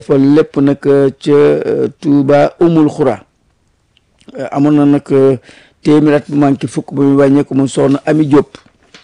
fa lépp nag ca Touba umul xura amoon na nag téeméer at bu manqué fukk ba muy wàññeeku mu soxna Ami Diop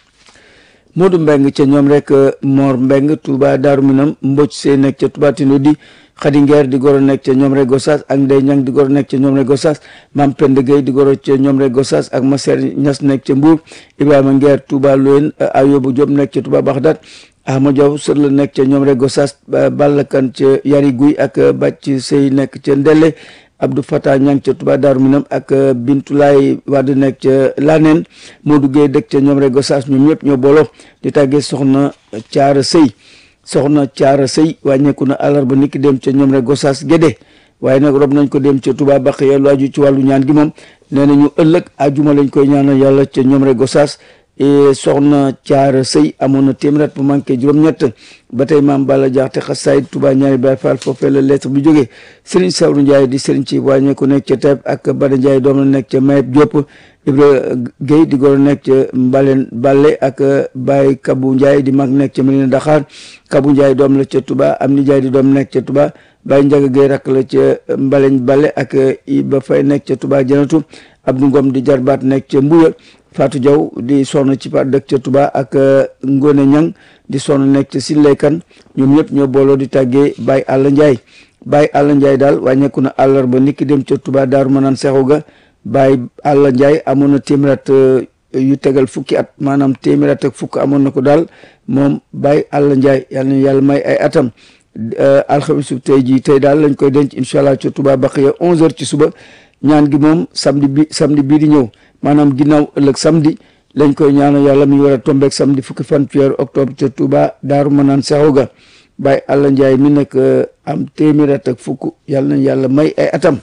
Modou Mbeng ca ñoom rek Mor Mbeng Touba Daaru Minam Mbocc Sey nekk ca Touba Tindo di Xadi Ngeer di goro nekk ca ñoom rek Gossas ak Ndey Ñang di goro nekk ca ñoom rek Gossas Mam Pend Gueye di goro ca ñoom rek Gossas ak Maser Ñas nekk ca Mbuur Ibrahima Ngeer Touba Loyen Ayobu Diop nekk ca Touba Baxdaat Ahma Diaw sër la nekk ca ñoom rek Gossas Balla Kan ca Yari Guy ak Bàcc Sey nekk ca Ndelle Abdou Fatah Ñang ca Touba Daaru Minam ak Bintulaay Wade nekk ca Laneen Modou Gueye dëkk ca ñoom rek Gossas ñoom ñëpp ñoo booloo di tàggee soxna Caara Sëy soxna Caara Sëy wàññeeku na àllarba niki dem ca ñoom rek Gossas Gédé waaye nag rob nañ ko dem ca Touba Baqiya lu aju ci wàllu ñaan gi moom nee na ñu ëllëg ajuma lañ koy ñaanal yàlla ca ñoom rek Gossas soxna Caara Sëy amoon na téeméer bu manqué juróom-ñett ba tey maam Balla Jaxte xasaay Touba ñaari Baay Faal foofee la lettre bi jógee Serigne Sawru Ndiaye di Serigne ci wàññeeku nekk ca Taïb ak Bada Ndiaye doom la nekk ca Mayeb Diop Ibra Guèye di goro nekk ca Mbalen Balle ak Baye Kabou Ndiaye di mag nekk ca Medina Dakar Kabou Ndiaye doom la ca Touba am ni Ndiaye di doom nekk ca Touba Baye Ndiaga Guèye rakk la ca Mbaleñ Balle ak Iba Fay nekk ca Touba Janatu Abdou Ngom di jarbaat nekk ca Mbuya Fatou Diaw di sonn ci par dëkk ca Touba ak Ngone Ñang di sonn nekk ca Sileykan ñoom ñëpp ñoo booloo di tàggee Baye Alla Ndiaye Baye Alla Ndiaye daal wàññeeku na àllarba niki dem ca Touba Daaru Manaan Sexu ga Baye Alla Ndiaye amoon na téeméer at yu tegal fukki at maanaam téeméer at ak fukk amoon na ko daal moom Baye Alla Ndiaye yàlla na yàlla may ay atam alxames tey jii tey daal lañ koy denc incha allah ca Touba Baqiya 11h ci suba ñaan gi moom samedi bi samedi bii di ñëw maanaam ginnaaw ëllëg samedi lañ koy ñaanal yàlla mi war a tombeek samedi fukki fan ci weeru octobre ca Touba Daaru Manaan Sexu ga Baye Alla Ndiaye mi nag am téeméer at ak fukk yàlla na yàlla may ay atam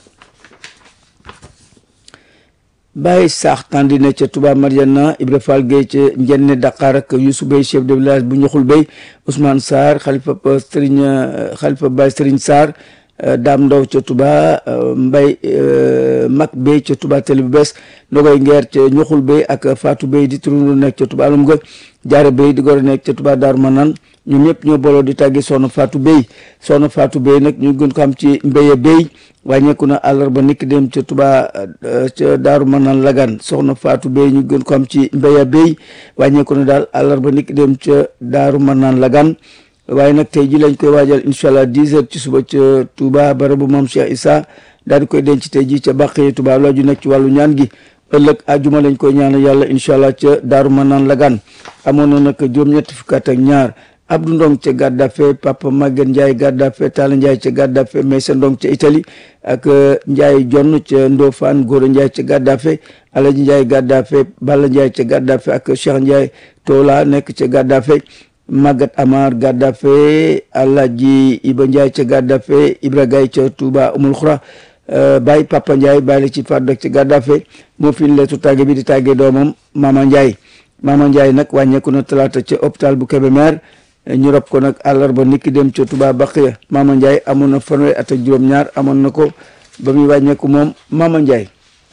Baye Saax Tandi ne ca Touba Mariana Ibra Fall Gueye ca Njenne Dakar ak Youssou Bey chef de village bu Ñuxul Bey Ousmane Sarr xalifa Serigne xalifa Baye Serigne Sarr Daam Ndaw ca Touba Mbay Mag Bey ca Touba Télé bu bees Ndogoy Ngeer ca Ñuxul Bey ak Fatou Bey di turundu nekk ca Touba alum ga Jaare Bey di gor nekk ca Touba Daaru Manaan ñoom ñëpp ñoo booloo di tàggi Soxna Fatou Bey Soxna Fatou Bey nag ñu gën ko xam ci Mbéye Bey wàññeeku na àllarba niki dem ca Touba ca Daaru Manaan Lagan Soxna Fatou Bey ñu gën ko xam ci Mbéye Bey wàññeeku na daal àllarba niki dem ca Daaru Manaan Lagan waaye nag tey ji lañ koy waajal incha allah dix heures ci suba ca Touba barabu moom Cheikh Issa daal di koy denc tey ji ca Bàqee Touba loo ju nekk ci wàllu ñaan gi ëllëg ajuma lañ koy ñaanal yàlla incha allah ca Daaru Manaan Lagan amoon na nag juróom-ñetti fukk at ak ñaar Abdou Ndong ca Gaddafe Papa Maguette Ndiaye Gaddafe Talla Ndiaye ca Gaddafe Maysa Ndong ca Italie ak Ndiaye Jonn ca Ndofane Gora Ndiaye ca Gaddafe Alaji Ndiaye Gaddafe Balla Ndiaye ca Gaddafe ak Cheikh Ndiaye Tola nekk ca Gaddafe Magat Amar Gaddafe Alaji Iba Ndiaye ca Gaddafe Ibra Gaye ca Touba Umul Xura Baye Papa Ndiaye bàyyi la ci faat dëkk ca Gaddafe moo fi leetu tàgge bi di tàggee doomam Mama Ndiaye Mama Ndiaye nag wàññeeku na talaata ca hôpital bu Kébémer ñu rob ko nag àllarba niki dem ca Touba Baqiya Mama Ndiaye amoon na fanweeri at ak juróom-ñaar amoon na ko ba muy wàññeeku moom Mama Ndiaye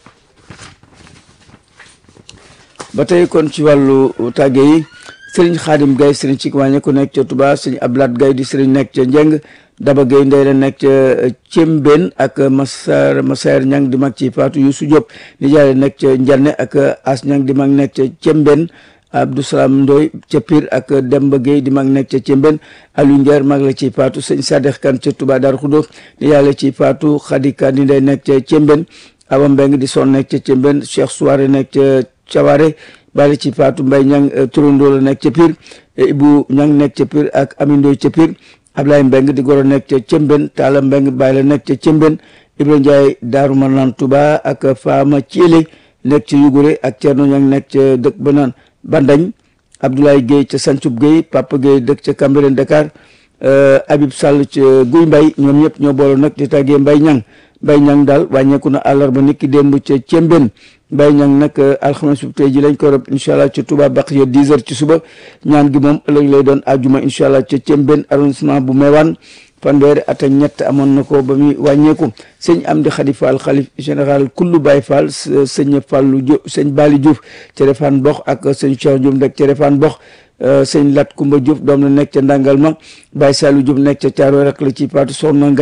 ba tey kon ci wàllu tàgge yi sëriñ Xaadim Gaye sëriñ ci wàññeeku nekk ca Touba sëriñ Ablaat Gaye di sëriñ nekk ca Njeng Daba Gaye ndey la nekk ca Cembeen ak Masar Masar Ñang di mag ci Faatu Yuusu Diop ni jaay nekk ca Njanne ak As Ñang di mag nekk ca Cembeen Abdou Salam Ndoy ca Pire ak Demba Gueye di mag nekk ca Cembeen Aliou Ndiaye mag la ci Faatu sëñ Sadex Kan ca Touba Daaru Xudo ni yàlla ci Faatu Xadi Kan di ndey nekk ca Cembeen Awa Mbeng di son nekk ca Cembeen Cheikh Souare nekk ca Caware bali ci Fatou Mbaye ñang turandoo la nekk ca Pire Ibu ñang nekk ca Pire ak Amindoy ca Pire Ablaye Mbeng di goro nekk ca Cemben Talla Mbeng bàyyi la nekk ca Cemben Ibra Ndiaye Daaru Manaan Touba ak Faama Thielé nekk ca Yugure ak Thierno ñang nekk ca dëkk ba naan Bandañ Abdoulaye Guèye ca Sancub Guèye Papa Guèye dëkk ca Cambérène Dakar Habib Sall ca Guy Mbay ñoom ñëpp ñoo booloo nag di tàggee Mbay ñang Mbay ñang daal wàññeeku na àllarba niki démb ca Cemben Mbay ñang nag alxames bu tey ji lañ ko rob incha allah ca Touba Baqiya 10 heures ci suba ñaan gi moom ëllëg lay doon àjjuma incha allah ca Cemben arrondissement bu Meewaan fanweeri at ak ñett amoon na ko ba muy wàññeeku sëñ Amdi Khady Fall xalif général kullu Baye Fall sëñ Fallu Diouf sëñ Bali Diouf ca Refane Box ak sëñ Cheikh Diouf nag ca Refane Box sëñ Lat Kumba Diop doom la nekk ca Ndangal ma Baye Saliou Diop nekk ca Thiaroye rek la ci faatu soxna